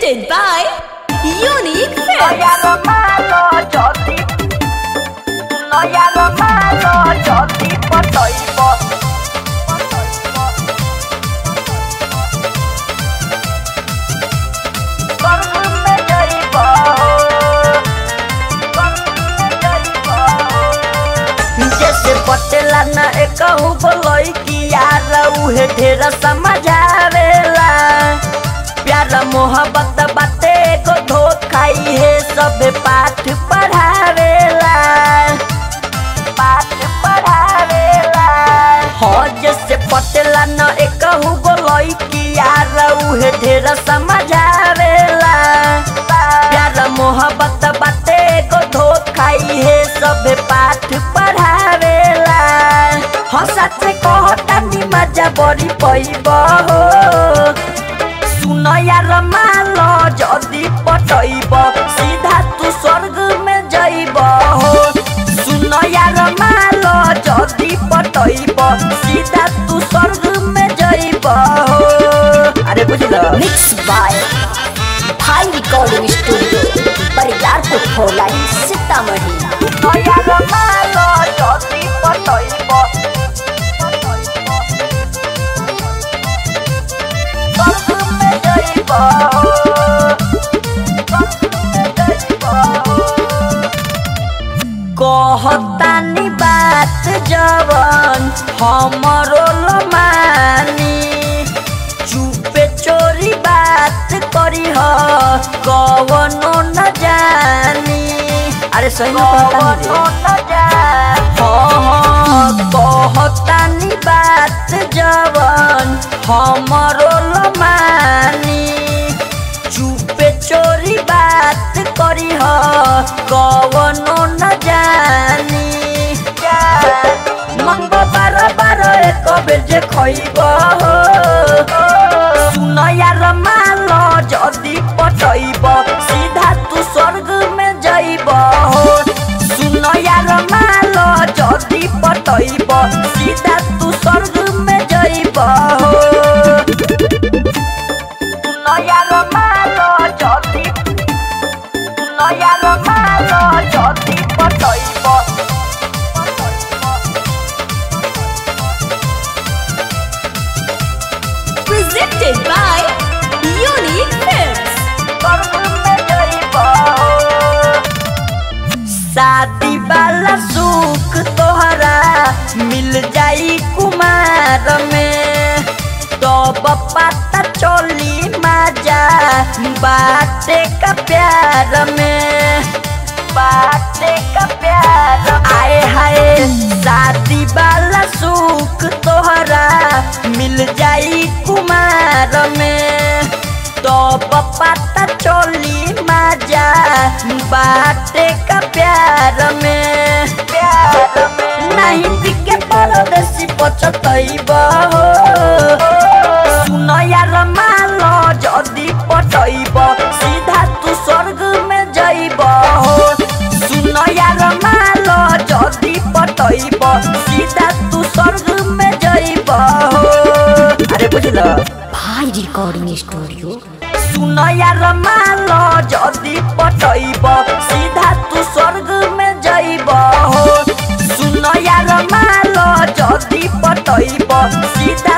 Presented by Unique No Films. ya lo malo, yo ti. No ya lo malo, yo ti potoibo. Consume yoibo. Consume yoibo. जैसे पटेला न एकहु बोलई कि यार उहे ढेर समझावेला प्यार मोहब्बत बाते को धोखाई है सब पाठ पढ़ावेला पाठ पढ़ावेला हो जैसे पटेला न एकहु बोलई कि यार उहे ढेर समझावेला प्यार मोहब्बत बाते को धोखाई है सब पाठ पढ़ावेला हो सच कहता नि मजा बड़ी पैब हो सुन यार मालो जदी पटैब सीधा तू स्वर्ग में जइब हो सुन यार मालो जदी पटैब सीधा तू स्वर्ग में जइब हो अरे बुझल Mixed by Thai Recording Studio. Bariyarpur फोलाई Sitamarhi सुन यार मालो जदी पटैब स्वर्ग में जइब हो स्वर्ग में जइब हो कहतानी बात जवन हमरो लमानी चुपे चोरी बात करी ह कवनो न जानी अरे सही में कहतानी रे हाँ हाँ कहतानी बात जवन हमरो लमानी चुपे चोरी बात करी ह कवनो न जानी मंग बार बार एक बेर जे खइब हो सुन यार माल जदी पटैब सीधा तू स्वर्ग में जइब हो सुन यार माल जदी पटैब सीधा तू स्वर्ग में जइब हो नयार मालो जति नयार मालो जति पटैब Presented by Unique Films. कर्म जइब शादी वाला सुख तोहरा मिल जाई कुमार में तब पता चली मजा बाटे का प्यार में बाटे का प्यार आए हाय शादी वाला सुख तोहरा मिल जाई कुमार में तो पता चली मजा बाटे का प्यार में प्यार में नहीं बिके परदेसी पचतैब हो सुन यार मालो जदी पटैब सीधा तू स्वर्ग में जइब हो सुन यार मालो जदी पटैब सीधा तू स्वर्ग में जइब हो अरे बुझल Thai Recording Studio. सुन यार मालो जदी पटैब सीधा तू स्वर्ग में जइब हो सुन यार मालो जदी पटैब सीधा